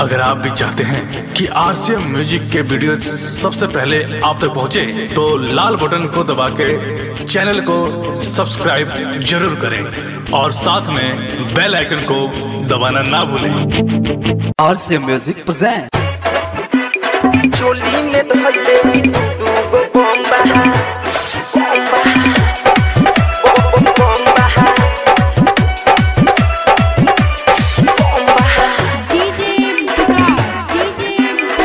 अगर आप भी चाहते हैं कि आरसीएम म्यूजिक के वीडियो सबसे पहले आप तक पहुंचे, तो लाल बटन को दबा के चैनल को सब्सक्राइब जरूर करें और साथ में बेल आइकन को दबाना ना भूलें और से म्यूजिक present चोली में धइले ई दू गो बम्बा बम्बा DJ Vikas, DJ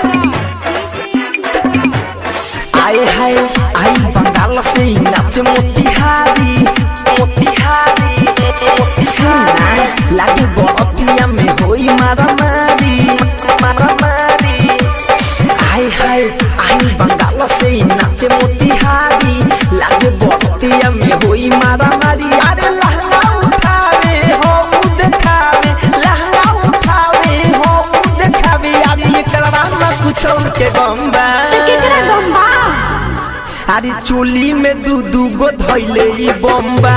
Vikas, आए हाय आई बंगाल से ही नाचे मोतिहारी मोतिहारी मोतिहारी लागे बतिया में होई मारा मारी मारा मारी आए हाय आई बंगाल से ही नाचे मोतिहारी लागे बतिया में होई मारा मारी अरे लहंगा उठावे हो देखावे लहंगा उठावे हो देखावे आदमी करवा ना कुछ के गंबा केकरा गम्बा अरे चोली में दू दू गो धैले ई बम्बा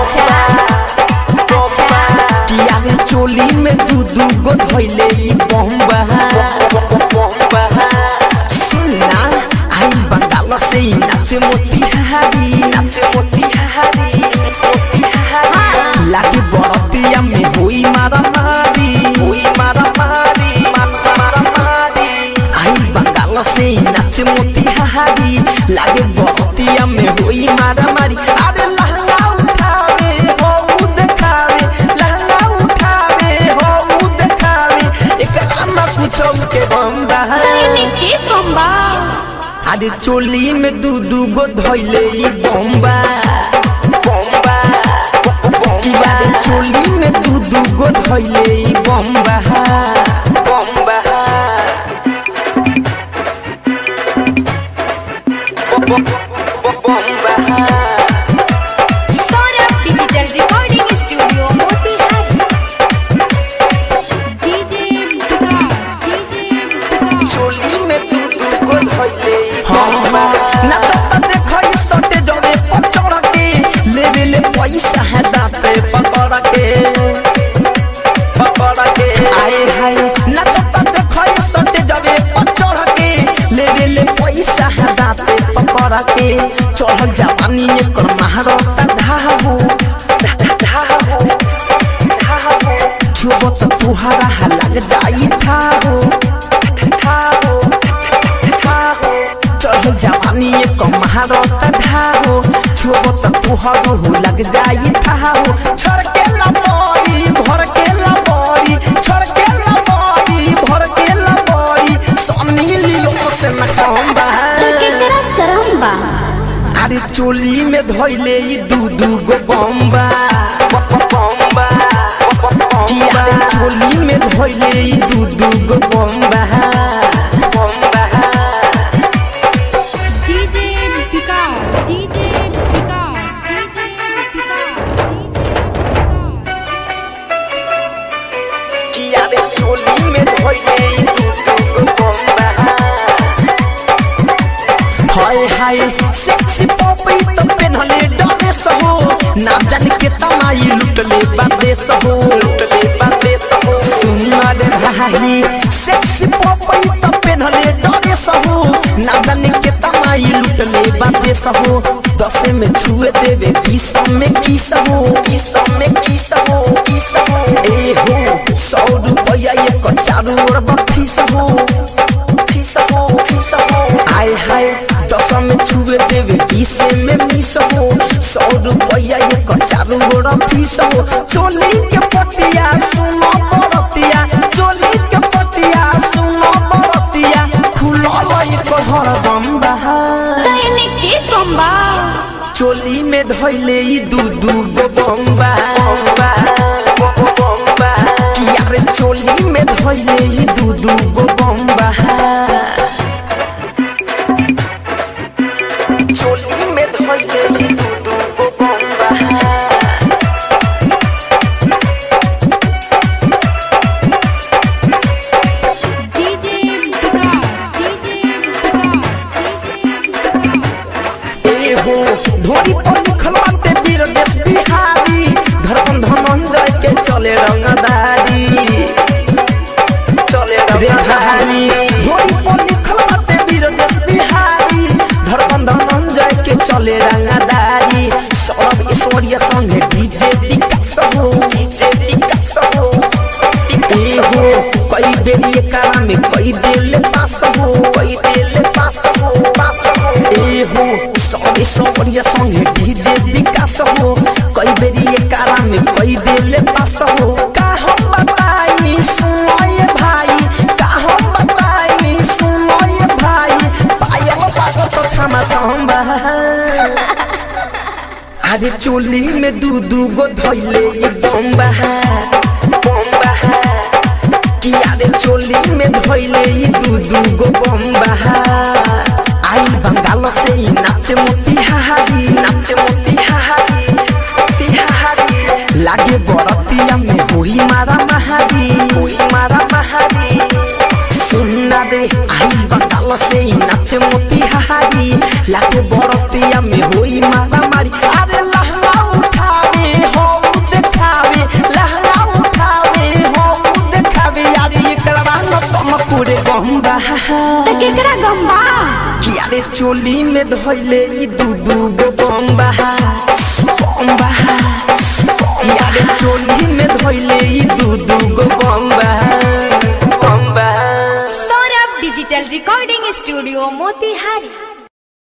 किया रे चोली में दू दू गो धैले ई बम्बा सुनना आई बंगाल से ही नाचे मोतिहारी नाचे मोतिहारी मोतिहारी लागे बरतिया में होई मारा मारी होई मारा मारी मारा मारी आई बंगाल से ही नाचे मोतिहारी लागे बरतिया में होई मारा मारी अरे लहंगा उठावे हो देखावे लहंगा उठावे हो देखावे एकरा ना कुछ के बम्बा के गम्बा अरे चोली में दू दू गो धैले ई बम्बा बम्बा किया रे चोली में दू दू गो धैले ई बम्बा बम्बा बम्बा Saurabh digital recording studio Motihari DJ Vikas, DJ Vikas, चोली में दू दू गो धैले बम्बा नाचत देखई सटे जड़े पचड़ के लेवे ले पैसा है दाते पकड़ के पकड़ के आए हाय नाचत देखई सटे जड़े पचड़ के लेवे ले पैसा है दाते पकड़ के चढ़ल जवानी एकर महारता धाहो धाहो धाहो छुबो त तुहारा हा लग जाई ठाहो ठाहो ठाहो चढ़ल जवानी एक महारत ढाहो छुबो त तुहारो हो लग जाई ठाहो छोड़ के लबोरी भर के लबोरी छोड़ के लबोरी भर के लबोरी सोनी लियो से न कहंबा केकरा शरम बा अरे चोली में धोइले ई दू दू गो बम्बा बम्बा किया रे चोली में धोइले ई दू दू गो बम्बा बम्बा DJ Vikas, DJ Vikas, DJ Vikas, किया रे चोली में धोइले ई दू दू गो बम्बा हाय हाय सेक्सी पॉपी तो पेनहले डरे सहो ना जान के तमाई लुटले बादे सहो लुटले बादे सहो सुन रे भाई सेक्सी पॉपी तो पेनहले डरे सहो ना जान के तमाई लुटले बादे सहो दस में छुए देवे बीस में की सहो बीस में की सहो की सहो ए हो सौ रुपया एक चारू ओर बफी सहो फीस हो फीस हो आय हाय दस में छुए देवे बीस में मिस हो सौ रुपया एक चारू गोड़ा फीस हो चोली के पटिया सुनो बरतिया चोली के पटिया सुनो बरतिया खुलल एक हर बम्बा के गम्बा चोली में धैले ई दू दू गो बम्बा बम्बा बम्बा किया रे चोली में धैले ई दू दू गो बम्बा चोली में धैले ई दू दू गो बम्बा DJ Vikas, DJ Vikas, ए हो ढोरी पर लिखल बाटे वीर देश बिहारी धड़कन धनंजय के चले रंगदारी चले रे भारी ढोली पर लिखल बाटे वीर देश बिहारी धड़कन धनंजय के चले रंगदारी सौरभ ऐश्वर्या संगे डीजे विकास हो डीजे विकास हो ए हो कई बेर ये कारा में कई दिल पास हो कई दिल पास हो पास हो ए हो सौरभ ऐश्वर्या संगे डीजे विकास हो कई बेर ये कारा में कई दिल पास हो का हम बताई सुनो ये भाई का हम बताई सुनो ये भाई पायल पागल तो क्षमा चाहूंगा अरे चोली में दू दू गो धैले ये बम्बा बम्बा कि अरे चोली में धैले ये दू दू गो बम्बा आई बंगाल से ही नाचे मोतिहारी नाचे मोतिहारी मोतिहारी लागे बरतिया में होई मारा महारी होई मारा महारी सुनना रे आई बंगाल से ही नाचे मोतिहारी लागे बरतिया में होई मारा मारी अरे लहंगा उठावे हो देखावे लहंगा उठावे हो देखावे यार एकरा न तुम पूरे गंगा तो केकरा गम्बा कि अरे चोली में धोइले ई दू दू गो बम्बा बम्बा यारे चोली में धोइले ई दू दू गो बम्बा बम्बा Saurabh digital recording studio Motihari